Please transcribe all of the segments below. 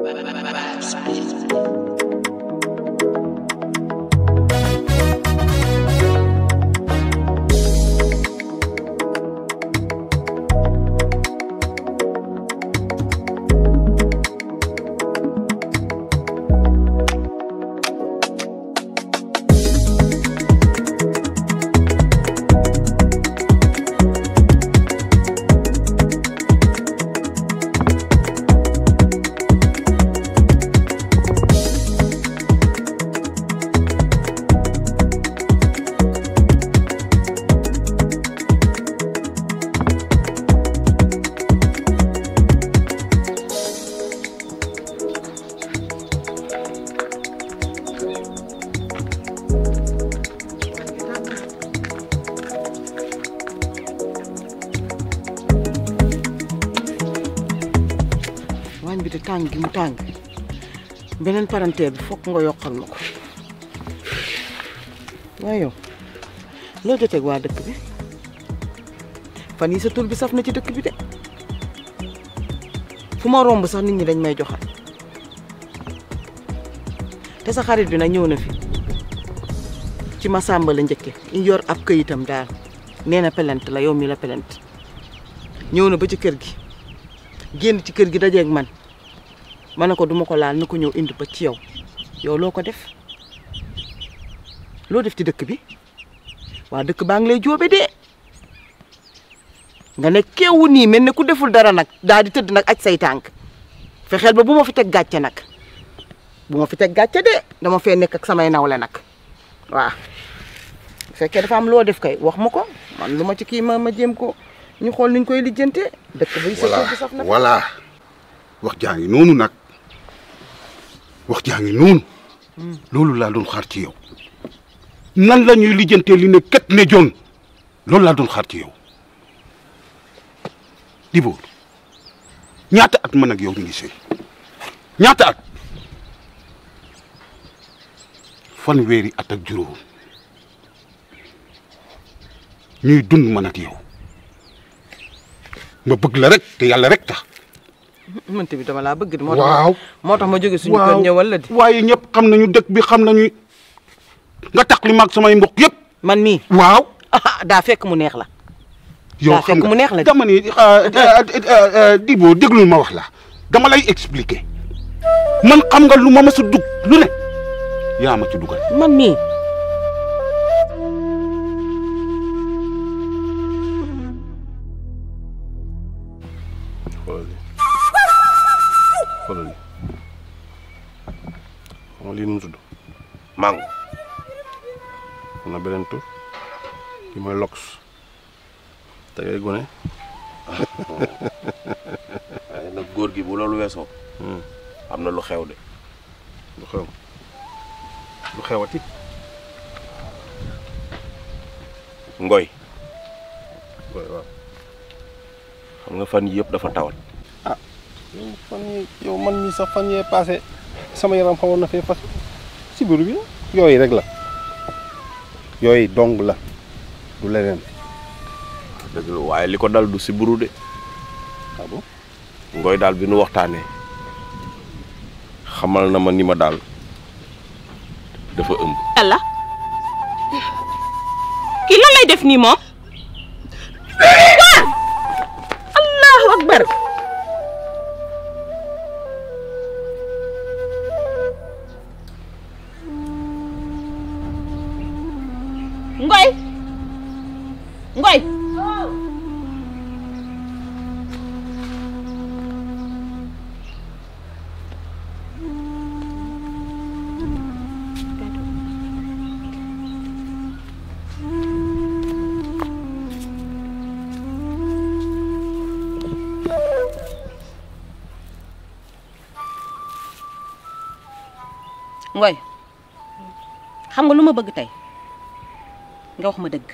waañ bi de tàng gi mu tàng beneen parenteer bi fokk nga yokkal ma ko waaye yow loo joteeg waa dëkk bi fan yi sa tur bi saf na ci dëkk bi de fu ma romb sax nit ñi dañ may joxal te sa xarit bi nag ñëw na fi ci Masamba la njëkke yor ab këyitam daal nee na pelent la yow mi la pelent ñëw na ba ci kër gi génn ci kër gi dajeeg man ma ne ko duma ko laal na ko ñëw indi ba ci yow yow loo ko def loo def ci dëkk bi waa dëkk baa ngi lay jóobe dee nga ne keewu nii mel ne ku deful dara nag daal di tëdd nag aj say tànk fexeel ba bu ma fi teg gàcce nag bu ma fi teg gàcce de dama fee nekk ak samay nawle nag waaw bu fekkee dafa am loo def kay wax ma ko man lu ma ci kii ma ma jéem ko ñu xool niñ koy lijjante dëkk bi sa voilà bi saf na voilà wax jaa ngi noonu nag wax jaa ngi noonu loolu laa doon xaar ci yow nan la ñuy lijjantee li ne ket ne jon loolu laa doon xaar ci yow Dibóor ñaata at man ak yow ñu ngi sëy ñaata at fanweeri at ak juróom ñuy dund man ak yow ma bëgg la rek te yàlla rek tax mënti bi dama laa bëgg di moo tax waaw moo tax ma jóge suñu kër ñëwal la di waaye ñëpp xam nañu dëkk bi xam nañu nga tax li maag samay mbokk yëpp man mii waaw ah daa fekk mu neex la yow daa xam fekk nga mu neex la di dama ni Dibo déglul ma wax la dama lay expliquer man xam nga lu ma mës a dugg lu ne yaa ma ci dugal man mii xoolal lii xoolal lii xam nga lii nu mu tudd mango am na beneen tur ki mooy lox te ngay gone waaye nag góor gi bu loolu weesoo am na lu xew de lu xew lu xewati ngoy waaw waaw xam nga fan yii yëpp dafa tawat yow fan yi yow man mii sax fan yee passé sama yaram xawoon na fee fas si biir bi yooyu rek la yooyu dong la du leneen dëgg la waaye li ko dal du si buru de ah bon ngoy daal bi nu waxtaanee xamal na ma ni ma daal dafa ëmb yàlla kii lan lay def nii moom allahu akbar ngoy ngoy ngoy xam nga lu ma bëgg tey nga wax ma dëgg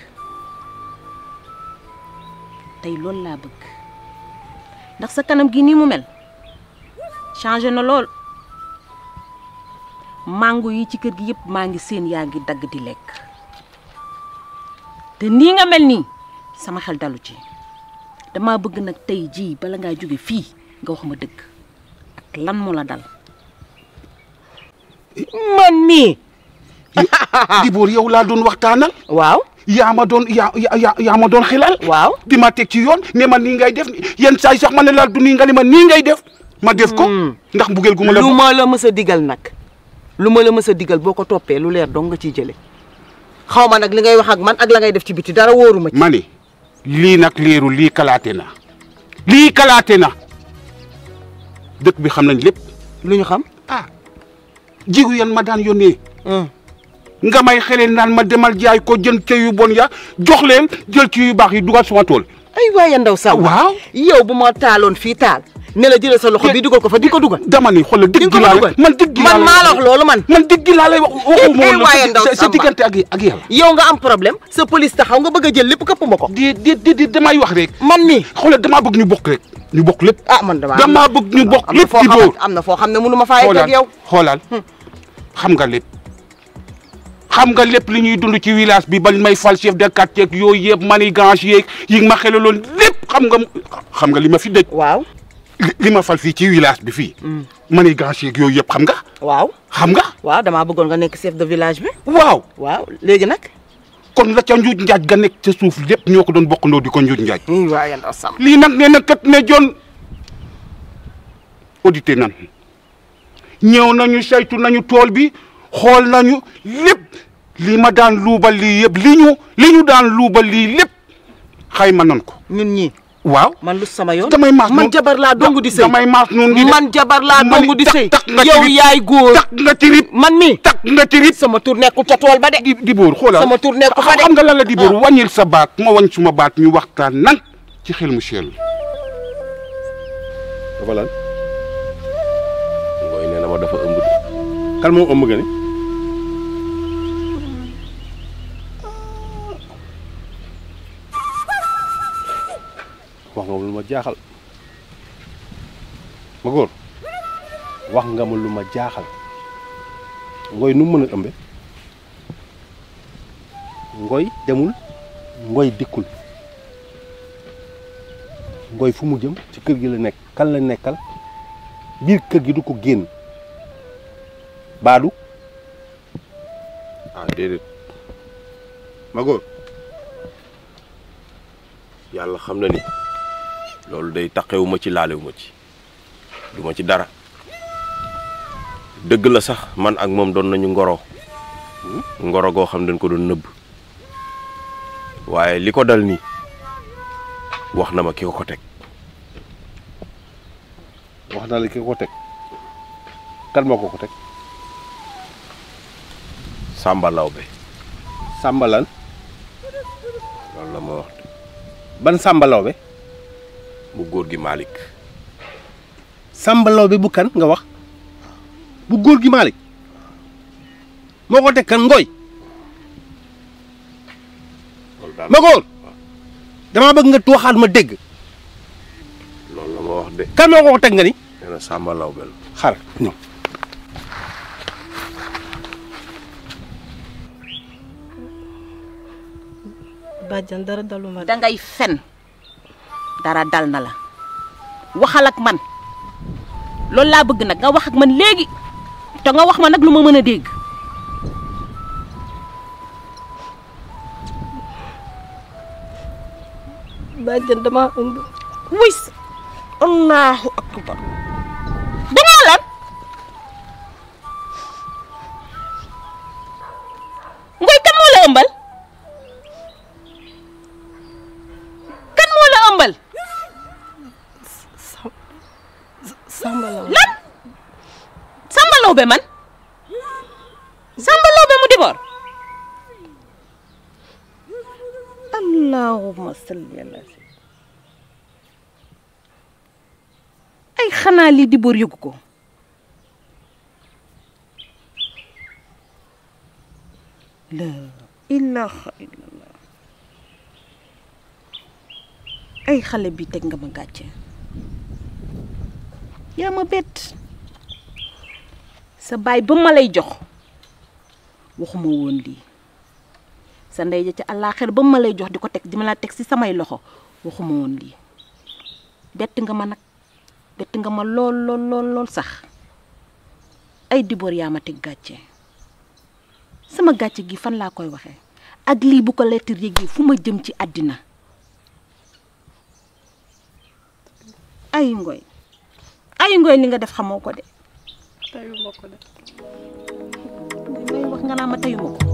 tey loolu laa bëgg ndax sa kanam gi nii mu mel changé na lool mango yi ci kër gi yëpp maa ngi seen yaa ngi dagg di lekk te nii nga mel nii sama xel dalu ci dama bëgg nag tey jii bala ngaa jóge fii nga wax ma dëgg ak lan moo la dal man mii Dibóor yow laa doon waxtaanal waaw yaa ma doon yaa yaa yaa ma doon xilal waaw di ma teg ci yoon ne ma nii ngay def yenn saa yi sax ma ne la du nii nga ne ma nii ngay def ma def ko ndax mbugeel gu ma la lu ma la mës a digal nag lu ma la mës a digal boo ko toppee lu leer dong nga ciy jële xaw ma nag li ngay wax ak man ak la ngay def ci biti dara wóoruma ci ma ni lii nag leeru lii kalaate na lii kalaate na dëkk bi xam nañ lépp lu ñu xam ah jigu yan ma daan yónnee nga may xeleen naan ma demal jaay ko jën ca yu bon ya jox leen jël ci yu baax yi dugal suma tool ay waaye ndaw saw waaw yow bu ma taaloon fii taal ne la jëlee sa loxo bi dugal ko fa di ko dugal dama ni xoolal di digg nga ko laa dugal lay man digg laa man lay maa la wax loolu man man digg laa lay wax waxuma woon la waaye ndaw sa- sa Samba. diggante ak ak yàlla yow nga am problème sa police taxaw nga bëgg a jël lépp këpp ma ko di di di di damay wax rek man mii xoolal damaa bëgg ñu bokk rek ñu bokk lépp ah man damaa damaa bëgg ñu bokk am na lépp foo di xam bóor am na foo xam ne mënu ma faa yegg ak yow xoolal xam nga lépp xam nga lépp li ñuy dund ci village bi bañ may fal chef de quartier ak yooyu yëpp manigance yeeg yi ma xelaloon lépp xam nga xam nga li ma fi dëj waaw li- li ma fal fii ci village bi fii manigance yeeg yooyu yëpp xam nga waaw xam nga waaw damaa bëggoon nga nekk chef de village bi waaw waaw léegi nag kon la ca njuuj njaaj ga nekk ca suuf lépp ñoo ko doon bokkandoo di ko njuuj njaaj i waaye ndaw sam lii nag nee na kat ne jon audité nan ñëw nañu saytu nañu tool bi xool nañu lépp li ma daan luubal lii yëpp li ñu li ñu daan luubal lii lépp xayma nan ko ñun ñii waaw man lu sama yoon damay maas man noonu jabar laa dong di sëy damay maas noonu di man jabar laa ma ni dong di tak- sëy tak nga ci yow rib. yaay góor tak nga ci rib man mii tak nga ci rib sama tur nekkul ca tool ba de di di bóor xoolal Sama tur nekk fa de. xam nga lan la di bóor wàññil sa baat ma wàññ suma baat ñu waxtaan nan ci xel mu sell dafa lan ngooy nee na ma dafa ëmb de kan moo ëmb nga ni wax nga ma lu ma jaaxal ma góor wax nga ma lu ma jaaxal ngoy nu mu mën a ëmbe ngoy demul ngoy dikkul ngoy fu mu jëm ci kër gi la nekk kan la nekkal biir kër gi du ko génn baadu ah déedéet ma góor yàlla xam na ni loolu day taqewu ma ci laalewu ma ci du ma ci dara dëgg la sax man ak moom doon nañu ngoro ngoro goo xam dañ ko doon nëbb waaye li ko dal nii wax na ma ki ko ko teg wax na la ki ko teg kan moo ko ko teg Samba Lawbe sàmbalan loolu la ma wax de ban sàmbalaw be bu góor gi Malick sàmbalaw bi bu kan nga wax bu góor gi Malick moo ko teg kan ngoy loolu daal ma góor damaa bëgg nga waxaat ma dégg loolu la ma wax de kan moo ko ko teg nga ni nee na Samba Lawbe la xar ñëw bàjjan dara daluma de. dangay fen dara dal na la waxal ak man loolu laa bëgg nag nga wax ak man léegi te nga wax ma nag lu ma mën a dégg bàjjan dama ëmb wis allahu akbar dangaa lan ngoy kan moo la ëmbal kan moo la ëmbal Samba la lan Samba Lawbe man Samba Lawbe mu diboor allahumma salli ala ay xanaa lii diboor yëgu ko la ilaha illallah ay xale bi teg nga ma gàcce yaa ma bett sa baay ba ma lay jox waxuma woon lii sa ndey ja ca àllaaxir ba ma lay jox di ko teg di ma la teg ci samay loxo waxuma woon lii bett nga ma nag bett nga ma lool lool lool lool sax ay Dibor yaa ma teg gàcce sama gàcce gi fan laa koy waxee ak lii bu ko lettre yéegi fu ma jëm ci àddina ay ngoy ay ngoy li nga def xamoo ko de tayu ma ko de may wax nga naa ma teyuma ko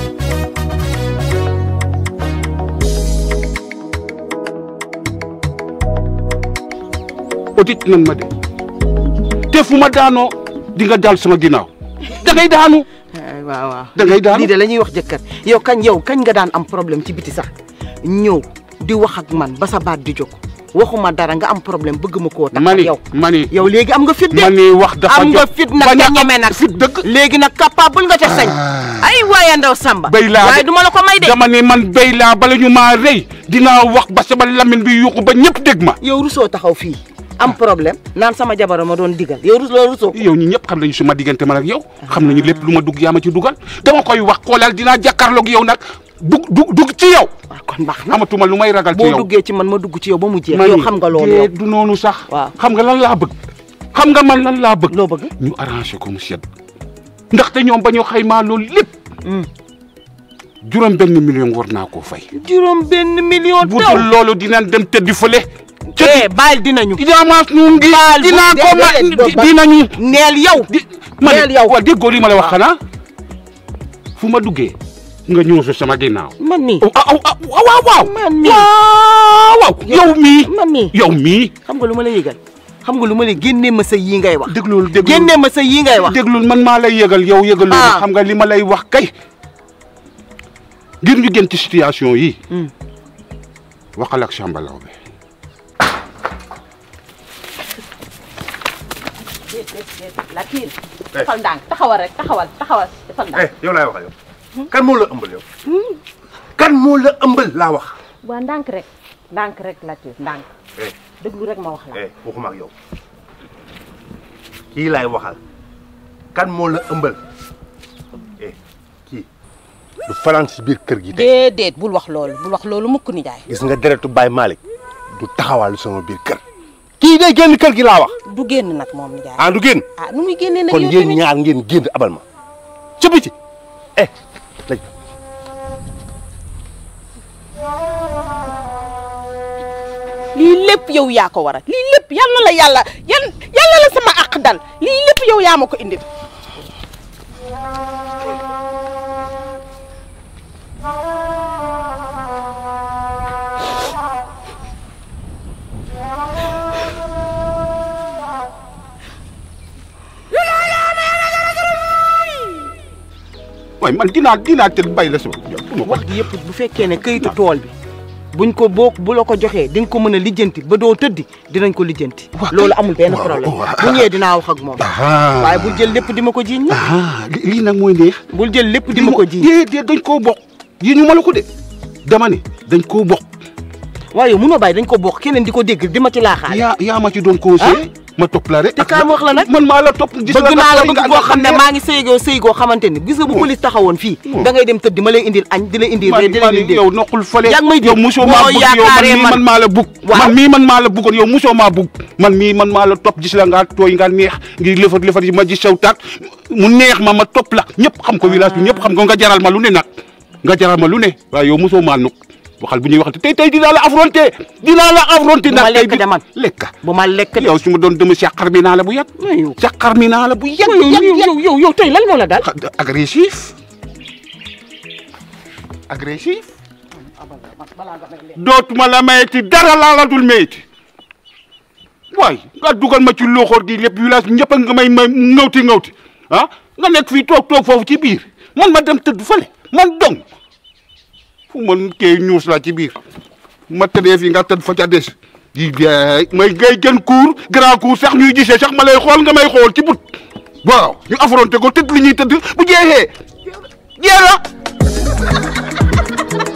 audit nan ma de te fu ma daanoo di nga daal sama ginnaaw da ngay daanu ay waaw waaw da ngay daanu lii de la ñuy wax jëkkër yow kañ yow kañ nga daan am problème ci biti sax ñëw di wax ak man ba sa baat di jóg waxuma dara nga am problème bëgg ma koo tax mani yow mani yow léegi am nga fit de mani wax dafa am nga jot fit nag bañ a te ñeme nag fit dëgg léegi nag capable nga te sañ ay waaye ndaw Samba béy laa waaye de. duma la ko may de dama ne man béy laa bala ñu maa rëy dinaa wax ba sama lamine bi yuuxu ba ñëpp dégg ma yow rusoo taxaw fii am problème naan sama jabara ma doon digal yow rus loo rusoo yow ñi ñëpp xam nañu suma diggante man ak yow xam nañu lépp lu ma dugg yaa ma ci dugal dama koy wax xoolal dinaa jàkkaarloog yow nag dug dug dugg ci yow waaw kon baax na amatuma lu may ragal ci boo yow duggee ci man ma dugg ci yow ba mu jeex mani yow xam nga loolu yow dee du noonu sax Waaw. xam nga lan laa bëgg xam nga man lan laa bëgg loo bëgg ñu arrangé ko mu sedd ndaxte ñoom ba ñu xaymaa loolu lépp juróom benn million war naa koo fay juróom benn million bu taw dul loolu dinañ dem tëddi fële eh baal dinañu idaamaas nu ngi Baal bu- dinaa ko ma déedéet, doo baal. dinañu neel yow di ma Neel yow. waaw déggoo li ma la wax xanaa fu ma duggee nga ñëw sama ginnaaw man mii oh, ah, ah, waaw waaw man mii waaw waaw yow mii man mii yow mii xam nga lu ma la yëgal xam nga lu ma la génnee ma sa yii ngay wax déglul déglul génnee ma sa yii ngay wax déglul man maa lay yëgal yow yëgal loolu Ah. xam nga li ma lay wax kay ngir ñu gën ci situation yi Hmm. waxal ak Samba Laobé Latir defal ndànk taxawal rek taxawal taxawal defal ndànk eh yow laay waxal yow kan moo la ëmbal yow kan moo la ëmbal laa wax waa ndànk rek ndànk rek Latir ndànk eh déglu rek ma wax la eh waxuma ak yow kii laay waxal kan moo la ëmbal eh kii du fanaan si biir kër gi tey déedéet bul wax loolu bul wax loolu mukk ni jaay gis nga deretu Baye Malick du taxawaalu sama biir kër kii day génn kër gi laa wax du génn nag moom ni jaay ah du génn ah nu muy génnee nag kon yow yéen tamit ñaar ngeen génn abal ma ci biti eh laj lii lépp yow yaa ko waral lii lépp yal na la yàlla yan yal na la sama àq dal lii lépp yow yaa ma ko indil waaye man dinaa dinaa tëdd bàyyi la sama yow du ma ko wax ji yëpp bu fekkee ne këyitu tool bi buñ ko boo bu la ko joxee di nga ko mën a lijjanti ba doo tëddi dinañ ko lijjanti Waaw loolu kay. amul benn Waaw, problème waaw. bu ñëwee dinaa wax ak moom ah waaye bul jël lépp di ma ko jiiñ nag ah li- lii nag mooy neex bul jël lépp di ma ko jiiñ déedéet dañ koo bokk yi ñu ma la ko de dama ne dañ koo bokk waaye yow munoo bàyyi dañ ko bokk keneen di ko dégg di ma ci laaxaale yaa yaa ma ci doon conseillé ma topp la rek te kaam wax la nag man maa la topp gis bëgg naa la nga bëgg boo xam ne maa ngi sëygoo sëy goo xamante ni gis nga bu Oh. police taxawoon fii Oh. da ngay dem tëdd ma lay indil añ di la indil man reer di la man indil yow noqul fële yaa ngi may dégg. yow musoo Boo maa bugg yow man yaakaaree mii man- man maa la bugg Waaw. man mii man maa la buggoon yow musoo maa bugg man mii man maa la topp gis la nga tooy nga neex ngir lëfat lëfat yi ma gis saw taat mu neex ma ma topp la ñëpp xam ko village bi ñëpp xam ko nga jaral ma lu ne nag nga jaral ma lu ne waaye yow musoo maa nuk waxal bu ñuy waxante tey tey dinaa la affronté dinaa la affronté Bu ma nag tey lekk bi de man. lekka bu ma lekk de yow su ma doon dama sàqar mi naa la bu yàgg yow sàqar mi naa la bu yàgg yow yàgg yàgg yow yow yow tey lan moo la daal xa- agressif agressif dootuma la mayeti dara laa la dul mayeti waay nga dugal ma ci loxoor gi lépp village bi ñëpp a nga may may ngawti ngawti ah nga nekk fii toog toog foofu ci biir man ma dem tëdd fële man dong fu man kee ñuus la ci biir ma tëddee fii nga tëdd fa ca des di jaay may ngay gën cour grand cour sax ñuy gisee sax ma lay xool nga may xool ci but waaw ñu affronté ko tëdd li ñuy tëdd bu jeexee jeex na